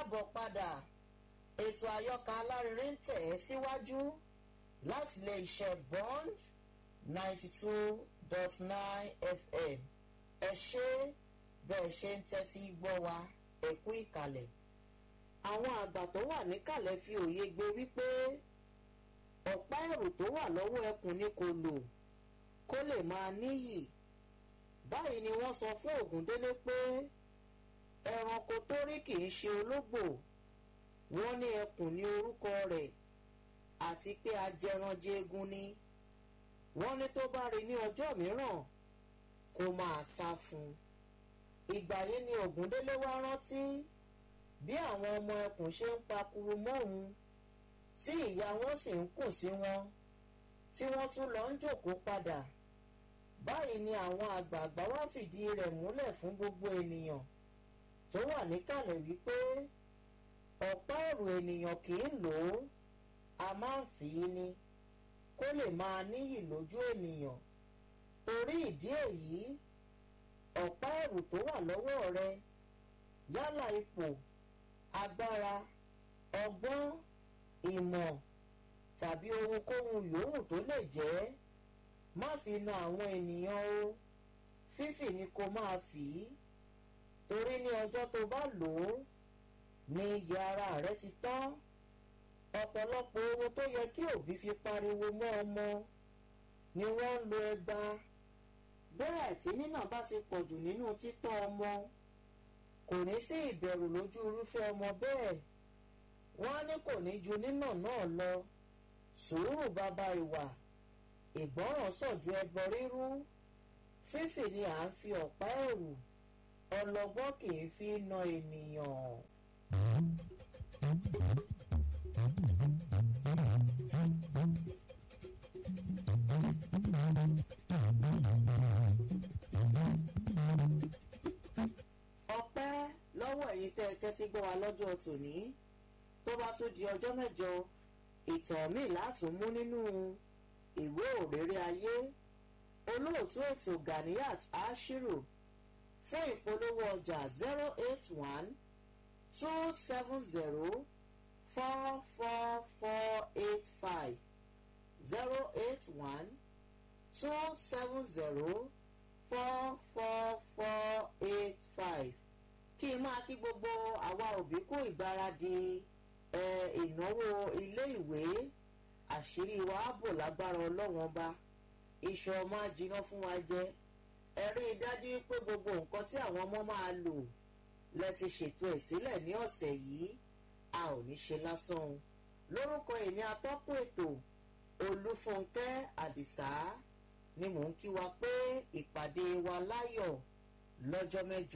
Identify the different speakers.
Speaker 1: káàbọ̀ padà ètò àyọkà alárinrin ń tẹ̀ ẹ́ síwájú láti lè ṣe bond ninety two dot nine fm ẹ ṣe bẹ́ẹ̀ ṣe ń tẹ́tí gbọ́ wa ẹ kú ìkàlẹ̀ àwọn àgbà tó wà níkàlẹ̀ fi òye gbé wípé ọ̀pá ẹ̀rù tó wà lọ́wọ́ ẹkùn ni kò lò kó lè máa níyì báyìí ni wọ́n sọ fún ògúndélé pé ẹranko tó rí kì í ṣe ológbò wọ́n ní ẹkùn ní orúkọ rẹ̀ àti pé ajẹranjẹgun ni wọ́n ní tó bá rí ní ọjọ́ mìíràn kó máa sá fún un ìgbà yìí ni ògúndélé wá rántí bí àwọn ọmọ ẹkùn ṣe ń pakuru mọ́ òun tí ìyá wọn sì ń kùn sí wọn tí wọ́n tún lọ ń jòkó padà báyìí ni àwọn àgbààgbà wá fìdí rẹ̀ múlẹ̀ fún gbogbo ènìyàn tó wà níkàlẹ̀ wípé ọ̀pá ẹ̀rù ènìyàn kì í lò ó a máa ń fi í ni kó lè máa níyì lójú ènìyàn torí ìdí èyí ọ̀pá ẹ̀rù tó wà lọ́wọ́ rẹ yálà ipò agbára ọgbọ́n ìmọ̀ tàbí ohunkóhun yòówù tó lè jẹ́ má fi na àwọn ènìyàn o fífì ni kó máa fì í torí ní ọjọ́ tó bá lò ó ní iye ara rẹ ti tán ọ̀pọ̀lọpọ̀ ohun tó yẹ kí òbí fi pariwo mọ́ ọmọ ni wọ́n ń lo ẹgba bẹ́ẹ̀ tí nínà bá ti pọ̀jù nínú títọ́ ọmọ kò ní sí ìbẹ̀rù lójú irúfẹ́ ọmọ bẹ́ẹ̀ wọ́n á ní kò ní ju nínà náà lọ sùúrù bàbá ìwà ìgbọ́ràn sọ̀jú ẹbọ rírú fífì ni à ń fi ọ̀pá ẹ̀rù ọlọ́gbọ́n kì í fi na ènìyàn. ọpẹ́ lọ́wọ́ ẹ̀yin tẹ́ ẹ tẹ́tí gbọ́ wa lọ́jọ́ tòní tó bá tún di ọjọ́ mẹ́jọ ìtàn míì látún mú nínú ìwé òrèrè ayé olóòtú ètò Ganiyat Ashiru fún ìpolówó ọjà zero eight one two seven zero four four four eight five zero eight one two seven zero four four four eight five kí n máa kí gbogbo àwa òbí kú ìgbáradì ìnáwó ilé ìwé àṣírí wa á bò lágbára ọlọ́wọ́n bá iṣan ọmọ ajiná fún wa jẹ ẹ rí i dájú pé gbogbo nǹkan tí àwọn ọmọ máa lò lẹ ti ṣètò ẹ̀ sílẹ̀ ní ọ̀sẹ̀ yìí a ò ní ṣe lásán o lórúkọ èmi atọ́kùn ètò olúfúnkẹ́ àdìsá ni mò ń kí wa pé ìpàdé wa láyọ̀ lọ́jọ́ mẹ́jọ.